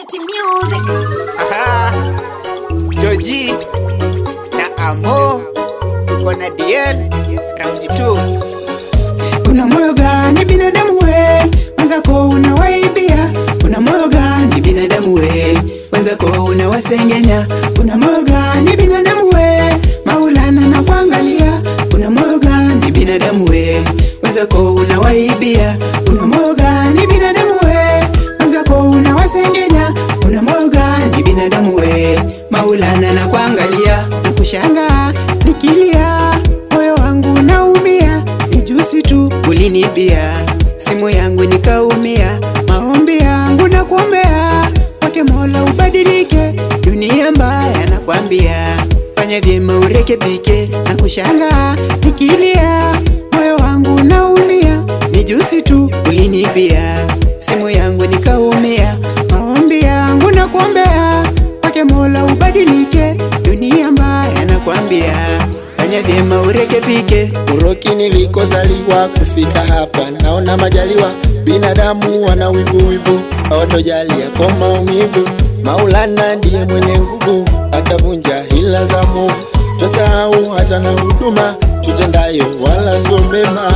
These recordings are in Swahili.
Party music. Aha. Joji na Amo uko na DL round 2 Una moyo gani binadamu we? Wenzako unawaibia. Una moyo gani binadamu we? Wenzako unawasengenya. Una moyo gani binadamu we? Maulana na kuangalia. Una moyo gani binadamu we? Wenzako unawaibia. Una moyo gani binadamu we? Wenzako unawasengenya. Una moyo gani binadamu we? Maulana na kuangalia. Nakushangaa nikilia, moyo wangu naumia ni juzi tu ulinibia simu yangu nikaumia, maombi yangu na kuombea kwake Mola ubadilike, dunia mbaya nakwambia, fanya vyema urekebike. Na kushanga nikilia, moyo wangu naumia, ni juzi tu ulinibia simu yangu nikaumia, maombi yangu na kuombea kwake Mola ubadilike, dunia mbaya nakwambia, fanya vyema urekebike. Uroki nilikozaliwa kufika hapa, naona majaliwa. Binadamu wana wivu wivu, hawatojalia kwa maumivu. Maulana ndiye mwenye nguvu, atavunja hila za Mungu. Tusahau hata na huduma tutendayo, wala sio mema.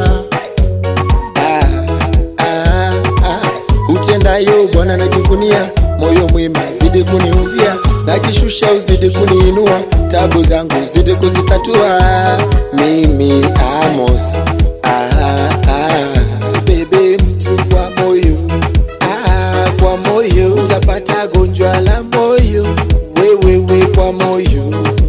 Ah, ah, ah. Utendayo Bwana najivunia, moyo mwema zidi kuniumbia, najishusha uzidi kuniinua, tabu zangu zidi kuzitatua. Mimi Amos, ah, ah. sibebe mtu kwa moyo, ah, kwa moyo utapata gonjwa la moyo, wewewe kwa moyo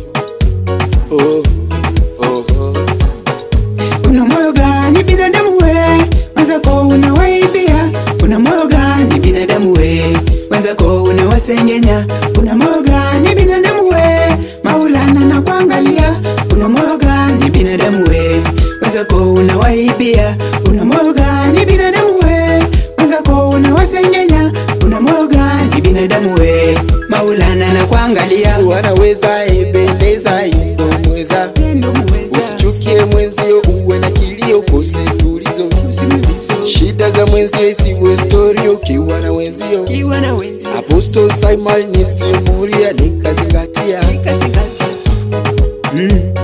oh, oh, oh. Una moyo gani binadamu we? Wenzako unawaibia. Una moyo gani binadamu we? Wenzako unawasengenya. Una moyo gani binadamu we? Maulana na kuangalia. Una moyo gani binadamu we? Wenzako unawaibia. Una moyo gani binadamu we? Wenzako unawasengenya. Una moyo gani binadamu we? Maulana na kuangalia. wanaweza ebendeza indomweza Tendo muweza. usichukie mwenzio uwe na kilio kose tulizo shida za mwenzio isiwe stori ukiwa na wenzio Kiwa na wenzi. aposto simon nisimulia nikazingatia Kazingatia. Mm.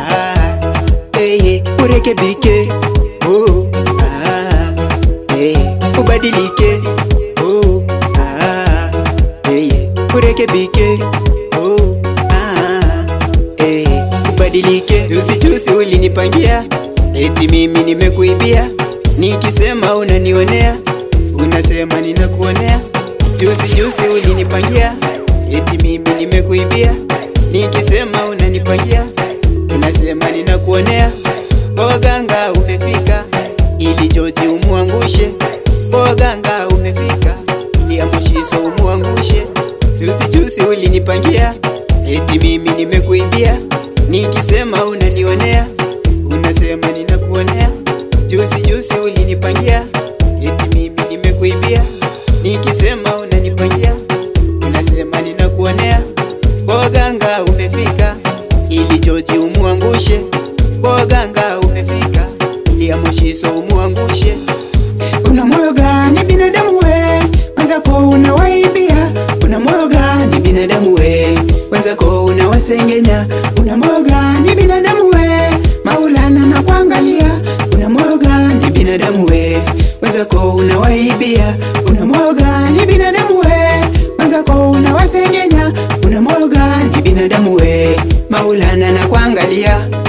Ah. Hey, urekebike oh. ah. hey, ubadilike oh. ah. hey, urekebike oh. ah. hey, ubadilike juzijuzi ulinipangia eti mimi nimekuibia nikisema unanionea unasema ninakuonea juzi juzi ulinipangia eti mimi nimekuibia nikisema unanipangia unasema ninakuonea kwa waganga umefika ili Joji umuangushe kwa waganga umefika ili Amushiso umuangushe juzi juzi ulinipangia eti mimi nimekuibia nikisema unanionea unasema ninakuonea juzi juzi ulinipangia eti mimi nimekuibia nikisema unanipangia unasema ninakuonea kwa waganga umefika ili Joji umuangushe kwa waganga umefika ili Amushiso umuangushe Una moyo gani binadamu we? Wenzako unawaibia. Una moyo gani binadamu we? Wenzako unawasengenya. Una moyo gani binadamu we? Maulana na kuangalia. Una moyo gani binadamu we? Wenzako unawaibia. Una moyo gani binadamu we? Wenzako unawasengenya. Una moyo gani binadamu we? Maulana na kuangalia.